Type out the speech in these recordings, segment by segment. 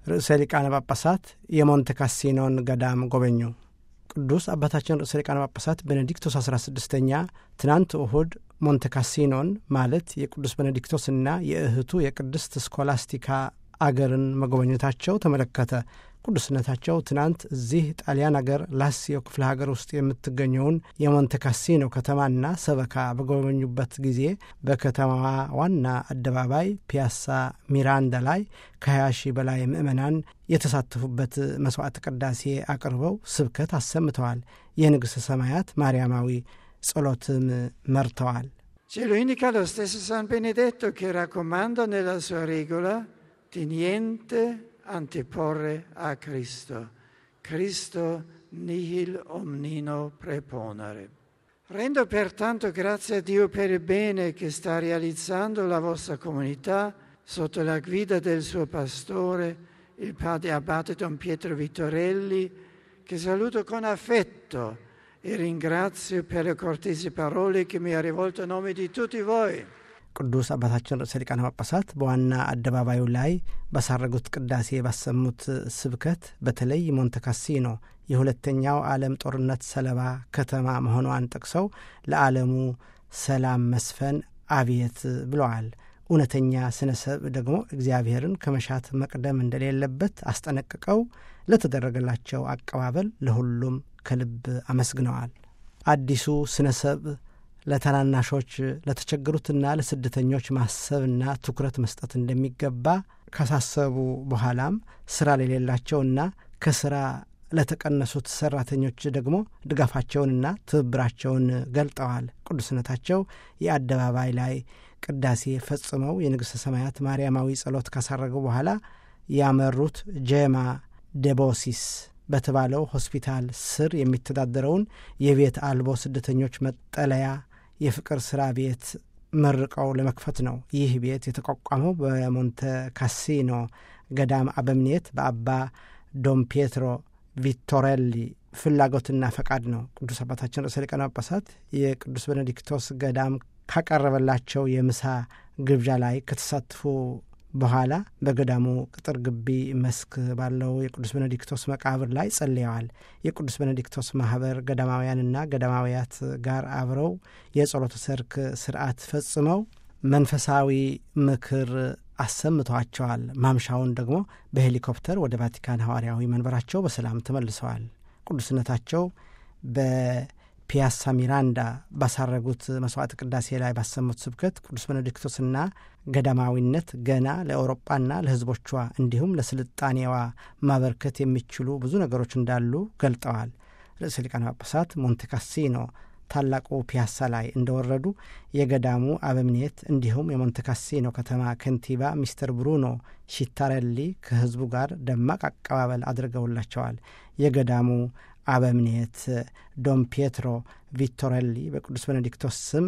ርዕሰ ሊቃነ ጳጳሳት የሞንተ ካሲኖን ገዳም ጎበኙ። ቅዱስ አባታችን ርዕሰ ሊቃነ ጳጳሳት ቤኔዲክቶስ 16ኛ ትናንት እሁድ ሞንተ ካሲኖን ማለት የቅዱስ ቤኔዲክቶስና የእህቱ የቅድስት ስኮላስቲካ አገርን መጎበኘታቸው ተመለከተ። ቅዱስነታቸው ትናንት እዚህ ጣሊያን አገር ላሲዮ ክፍለ ሀገር ውስጥ የምትገኘውን የሞንተ ካሲኖ ከተማና ሰበካ በጎበኙበት ጊዜ በከተማዋ ዋና አደባባይ ፒያሳ ሚራንዳ ላይ ከ20 ሺህ በላይ ምዕመናን የተሳተፉበት መስዋዕት ቅዳሴ አቅርበው ስብከት አሰምተዋል። የንግሥተ ሰማያት ማርያማዊ ጸሎትም መርተዋል። Ce lo indica lo stesso San Benedetto che raccomanda nella sua regola di niente anteporre a Cristo. Cristo nihil omnino preponere. Rendo pertanto grazie a Dio per il bene che sta realizzando la vostra comunità sotto la guida del suo pastore, il padre abate Don Pietro Vittorelli, che saluto con affetto e ringrazio per le cortesi parole che mi ha rivolto a nome di tutti voi. ቅዱስ አባታችን ርዕሰ ሊቃነ ጳጳሳት በዋና አደባባዩ ላይ ባሳረጉት ቅዳሴ ባሰሙት ስብከት በተለይ ሞንተ ካሲኖ የሁለተኛው ዓለም ጦርነት ሰለባ ከተማ መሆኗን ጠቅሰው ለዓለሙ ሰላም መስፈን አብየት ብለዋል። እውነተኛ ስነ ሰብ ደግሞ እግዚአብሔርን ከመሻት መቅደም እንደሌለበት አስጠነቅቀው ለተደረገላቸው አቀባበል ለሁሉም ከልብ አመስግነዋል። አዲሱ ስነ ሰብ ለታናናሾች ለተቸገሩትና ለስደተኞች ማሰብና ትኩረት መስጠት እንደሚገባ ካሳሰቡ በኋላም ስራ ለሌላቸውና ከስራ ለተቀነሱት ሰራተኞች ደግሞ ድጋፋቸውንና ትብብራቸውን ገልጠዋል። ቅዱስነታቸው የአደባባይ ላይ ቅዳሴ ፈጽመው የንግሥተ ሰማያት ማርያማዊ ጸሎት ካሳረጉ በኋላ ያመሩት ጄማ ደቦሲስ በተባለው ሆስፒታል ስር የሚተዳደረውን የቤት አልቦ ስደተኞች መጠለያ የፍቅር ስራ ቤት መርቀው ለመክፈት ነው። ይህ ቤት የተቋቋመው በሞንተ ካሲኖ ገዳም አበምኔት በአባ ዶም ፔትሮ ቪቶሬሊ ፍላጎትና ፈቃድ ነው። ቅዱስ አባታችን ርዕሰ ሊቃነ ጳጳሳት የቅዱስ ቤኔዲክቶስ ገዳም ካቀረበላቸው የምሳ ግብዣ ላይ ከተሳተፉ በኋላ በገዳሙ ቅጥር ግቢ መስክ ባለው የቅዱስ ቤኔዲክቶስ መቃብር ላይ ጸልየዋል። የቅዱስ ቤኔዲክቶስ ማህበር ገዳማውያንና ገዳማውያት ጋር አብረው የጸሎተ ሰርክ ስርዓት ፈጽመው መንፈሳዊ ምክር አሰምተዋቸዋል። ማምሻውን ደግሞ በሄሊኮፕተር ወደ ቫቲካን ሐዋርያዊ መንበራቸው በሰላም ተመልሰዋል። ቅዱስነታቸው በፒያሳ ሚራንዳ ባሳረጉት መስዋዕት ቅዳሴ ላይ ባሰሙት ስብከት ቅዱስ ቤኔዲክቶስና ገዳማዊነት ገና ለአውሮጳና ለሕዝቦቿ እንዲሁም ለስልጣኔዋ ማበርከት የሚችሉ ብዙ ነገሮች እንዳሉ ገልጠዋል። ርዕሰ ሊቃነ ጳጳሳት ሞንተ ካሲኖ ታላቁ ፒያሳ ላይ እንደወረዱ የገዳሙ አበምኔት እንዲሁም የሞንተ ካሲኖ ከተማ ከንቲባ ሚስተር ብሩኖ ሺታረሊ ከህዝቡ ጋር ደማቅ አቀባበል አድርገውላቸዋል። የገዳሙ አበምኔት ዶም ፔትሮ ቪቶሬሊ በቅዱስ ቤኔዲክቶስ ስም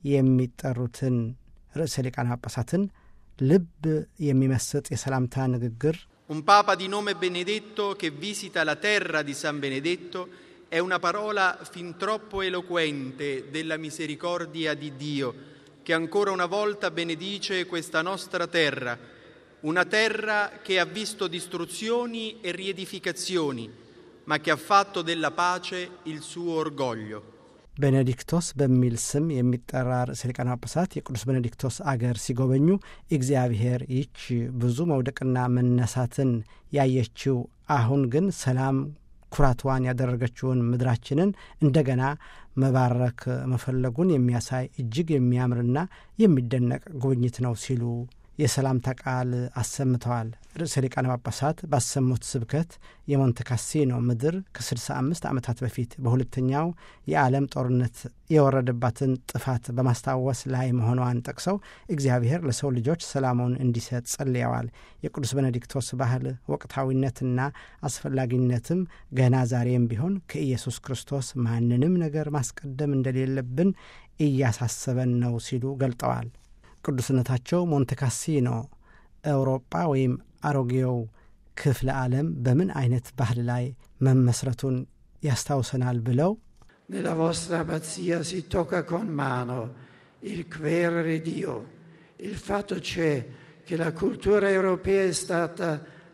የሚጠሩትን ርዕሰ ሊቃነ ጳጳሳትን ልብ የሚመስጥ የሰላምታ ንግግር Un papa di nome Benedetto che visita la terra di San Benedetto è una parola fin troppo eloquente della misericordia di Dio, che ancora una volta benedice questa nostra terra, una terra che ha visto distruzioni e riedificazioni, ma che ha fatto della pace il suo orgoglio. ቤኔዲክቶስ በሚል ስም የሚጠራ ርዕሰ ሊቃነ ጳጳሳት የቅዱስ ቤኔዲክቶስ አገር ሲጎበኙ እግዚአብሔር ይች ብዙ መውደቅና መነሳትን ያየችው አሁን ግን ሰላም ኩራቷን ያደረገችውን ምድራችንን እንደገና መባረክ መፈለጉን የሚያሳይ እጅግ የሚያምርና የሚደነቅ ጉብኝት ነው ሲሉ የሰላምታ ቃል አሰምተዋል። ርዕሰ ሊቃነ ጳጳሳት ባሰሙት ስብከት የሞንተ ካሲኖ ምድር ከ65 ዓመታት በፊት በሁለተኛው የዓለም ጦርነት የወረደባትን ጥፋት በማስታወስ ላይ መሆኗን ጠቅሰው እግዚአብሔር ለሰው ልጆች ሰላሙን እንዲሰጥ ጸልየዋል። የቅዱስ ቤኔዲክቶስ ባህል ወቅታዊነትና አስፈላጊነትም ገና ዛሬም ቢሆን ከኢየሱስ ክርስቶስ ማንንም ነገር ማስቀደም እንደሌለብን እያሳሰበን ነው ሲሉ ገልጠዋል። ቅዱስነታቸው ሞንተ ካሲኖ አውሮጳ ወይም አሮጌው ክፍለ ዓለም በምን አይነት ባህል ላይ መመስረቱን ያስታውሰናል ብለው Nella vostra abbazia si tocca con mano il querere Dio. Il fatto c'è che la cultura europea è stata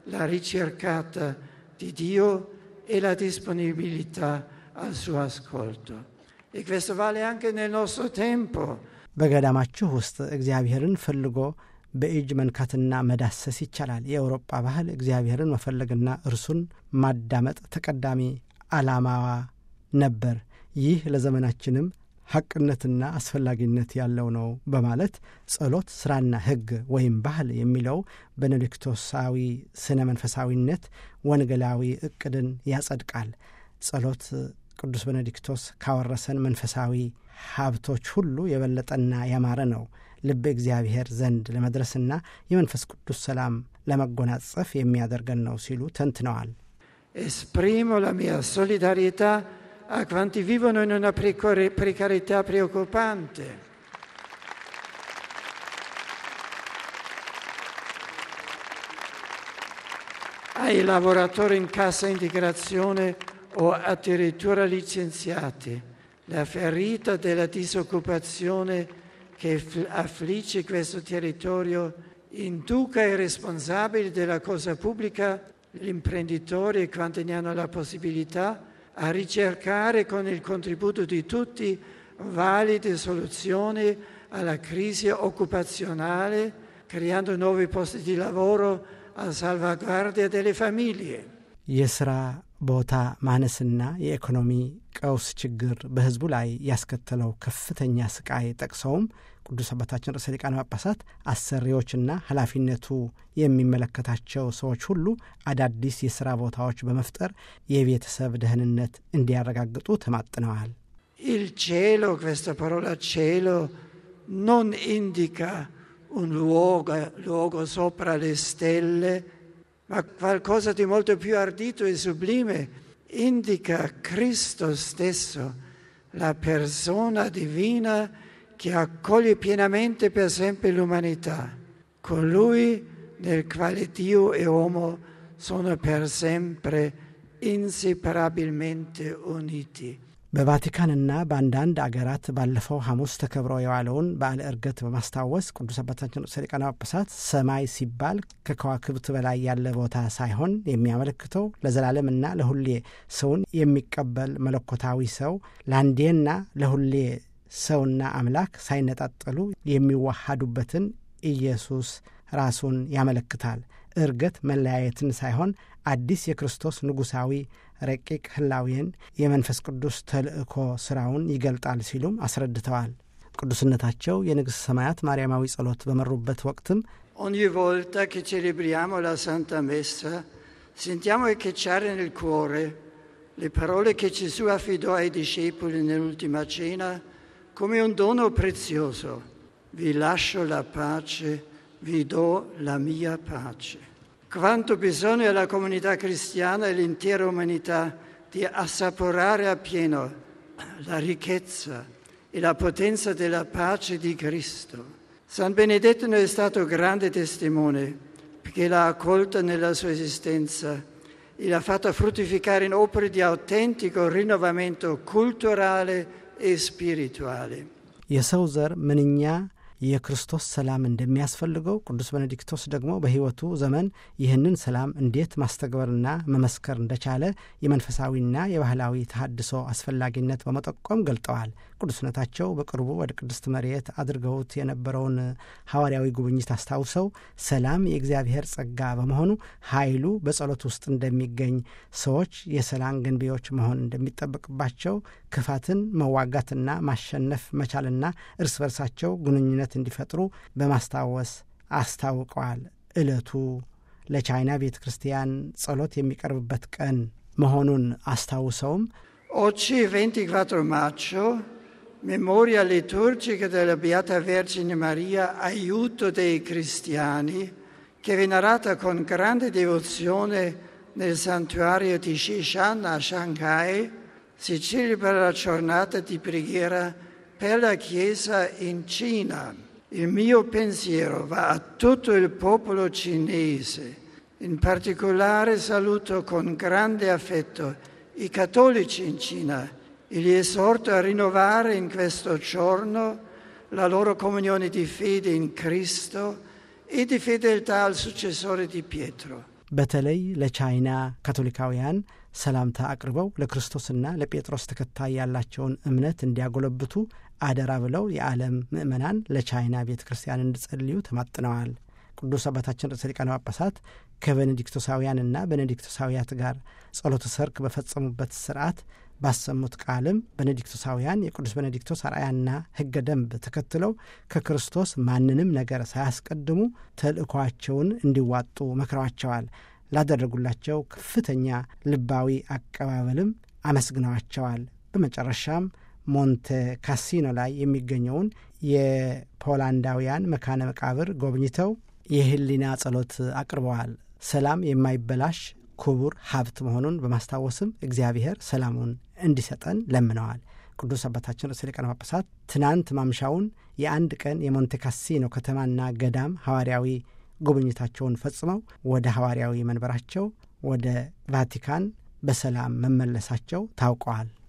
la ricercata di Dio e la disponibilità al suo ascolto. E questo vale anche nel nostro tempo. በገዳማችሁ ውስጥ እግዚአብሔርን ፈልጎ በእጅ መንካትና መዳሰስ ይቻላል። የአውሮጳ ባህል እግዚአብሔርን መፈለግና እርሱን ማዳመጥ ተቀዳሚ ዓላማዋ ነበር። ይህ ለዘመናችንም ሐቅነትና አስፈላጊነት ያለው ነው በማለት ጸሎት ስራና ሕግ ወይም ባህል የሚለው በኔሊክቶሳዊ ስነ መንፈሳዊነት ወንጌላዊ እቅድን ያጸድቃል። ጸሎት ቅዱስ ቤኔዲክቶስ ካወረሰን መንፈሳዊ ሀብቶች ሁሉ የበለጠና ያማረ ነው። ልብ እግዚአብሔር ዘንድ ለመድረስና የመንፈስ ቅዱስ ሰላም ለመጎናጸፍ የሚያደርገን ነው ሲሉ ተንትነዋል። Esprimo la mia solidarietà a quanti vivono in una precarietà preoccupante. ai lavoratori in cassa integrazione o addirittura licenziati. La ferita della disoccupazione che affligge questo territorio induca i responsabili della cosa pubblica, gli imprenditori e quanti ne hanno la possibilità, a ricercare con il contributo di tutti valide soluzioni alla crisi occupazionale, creando nuovi posti di lavoro a salvaguardia delle famiglie. የስራ ቦታ ማነስና የኢኮኖሚ ቀውስ ችግር በሕዝቡ ላይ ያስከተለው ከፍተኛ ስቃይ ጠቅሰውም ቅዱስ አባታችን ርዕሰ ሊቃነ ጳጳሳት አሰሪዎችና ኃላፊነቱ የሚመለከታቸው ሰዎች ሁሉ አዳዲስ የሥራ ቦታዎች በመፍጠር የቤተሰብ ደህንነት እንዲያረጋግጡ ተማጥነዋል። Il cielo, questa parola cielo, non indica un luogo, luogo sopra le stelle, ma qualcosa di molto più ardito e sublime. Indica Cristo stesso, la persona divina che accoglie pienamente per sempre l'umanità, colui nel quale Dio e uomo sono per sempre inseparabilmente uniti. በቫቲካንና በአንዳንድ አገራት ባለፈው ሐሙስ ተከብሮ የዋለውን በዓለ ዕርገት በማስታወስ ቅዱስ አባታችን ርዕሰ ሊቃነ ጳጳሳት ሰማይ ሲባል ከከዋክብት በላይ ያለ ቦታ ሳይሆን የሚያመለክተው ለዘላለምና ለሁሌ ሰውን የሚቀበል መለኮታዊ ሰው ለአንዴና ለሁሌ ሰውና አምላክ ሳይነጣጠሉ የሚዋሃዱበትን ኢየሱስ ራሱን ያመለክታል። ዕርገት መለያየትን ሳይሆን አዲስ የክርስቶስ ንጉሣዊ ረቂቅ ህላዌን የመንፈስ ቅዱስ ተልእኮ ሥራውን ይገልጣል ሲሉም አስረድተዋል። ቅዱስነታቸው የንግሥት ሰማያት ማርያማዊ ጸሎት በመሩበት ወቅትም Ogni volta che celebriamo la Santa Messa, sentiamo echeggiare nel cuore le parole che Gesù affidò ai discepoli nell'ultima cena come un dono prezioso. Vi lascio la pace, vi do la mia pace. Quanto bisogno alla comunità cristiana e all'intera umanità di assaporare appieno la ricchezza e la potenza della pace di Cristo. San Benedetto ne è stato grande testimone perché l'ha accolta nella sua esistenza e l'ha fatta fruttificare in opere di autentico rinnovamento culturale e spirituale. የሰው ዘር ምንኛ የክርስቶስ ሰላም እንደሚያስፈልገው ቅዱስ ቤኔዲክቶስ ደግሞ በሕይወቱ ዘመን ይህንን ሰላም እንዴት ማስተግበርና መመስከር እንደቻለ የመንፈሳዊና የባህላዊ ተሃድሶ አስፈላጊነት በመጠቆም ገልጠዋል። ቅዱስነታቸው በቅርቡ ወደ ቅድስት መሬት አድርገውት የነበረውን ሐዋርያዊ ጉብኝት አስታውሰው ሰላም የእግዚአብሔር ጸጋ በመሆኑ ኃይሉ በጸሎት ውስጥ እንደሚገኝ፣ ሰዎች የሰላም ገንቢዎች መሆን እንደሚጠበቅባቸው፣ ክፋትን መዋጋትና ማሸነፍ መቻልና እርስ በርሳቸው ግንኙነት እንዲፈጥሩ በማስታወስ አስታውቀዋል። ዕለቱ ለቻይና ቤተ ክርስቲያን ጸሎት የሚቀርብበት ቀን መሆኑን አስታውሰውም Oggi, 24 maggio, memoria liturgica della Beata Vergine Maria, aiuto dei cristiani, che è venerata con grande devozione nel santuario di Shishan a Shanghai, si celebra la giornata di preghiera per la Chiesa in Cina. Il mio pensiero va a tutto il popolo cinese. In particolare saluto con grande affetto i cattolici in Cina e li esorto a rinnovare in questo giorno la loro comunione di fede in Cristo e di fedeltà al successore di Pietro. በተለይ ለቻይና ካቶሊካውያን ሰላምታ አቅርበው ለክርስቶስና ለጴጥሮስ ተከታይ ያላቸውን እምነት እንዲያጎለብቱ አደራ ብለው የዓለም ምዕመናን ለቻይና ቤተ ክርስቲያን እንዲጸልዩ ተማጥነዋል። ቅዱስ አባታችን ርዕሰ ሊቃነ ጳጳሳት ከቤኔዲክቶሳውያንና ቤኔዲክቶሳውያት ጋር ጸሎተ ሰርክ በፈጸሙበት ስርዓት ባሰሙት ቃልም ቤኔዲክቶሳውያን የቅዱስ ቤኔዲክቶስ አርአያና ሕገ ደንብ ተከትለው ከክርስቶስ ማንንም ነገር ሳያስቀድሙ ተልእኳቸውን እንዲዋጡ መክረዋቸዋል። ላደረጉላቸው ከፍተኛ ልባዊ አቀባበልም አመስግነዋቸዋል። በመጨረሻም ሞንተ ካሲኖ ላይ የሚገኘውን የፖላንዳውያን መካነ መቃብር ጎብኝተው የህሊና ጸሎት አቅርበዋል። ሰላም የማይበላሽ ክቡር ሀብት መሆኑን በማስታወስም እግዚአብሔር ሰላሙን እንዲሰጠን ለምነዋል። ቅዱስ አባታችን ርዕሰ ሊቃነ ጳጳሳት ትናንት ማምሻውን የአንድ ቀን የሞንቴ ካሲኖ ከተማና ገዳም ሐዋርያዊ ጉብኝታቸውን ፈጽመው ወደ ሐዋርያዊ መንበራቸው ወደ ቫቲካን በሰላም መመለሳቸው ታውቀዋል።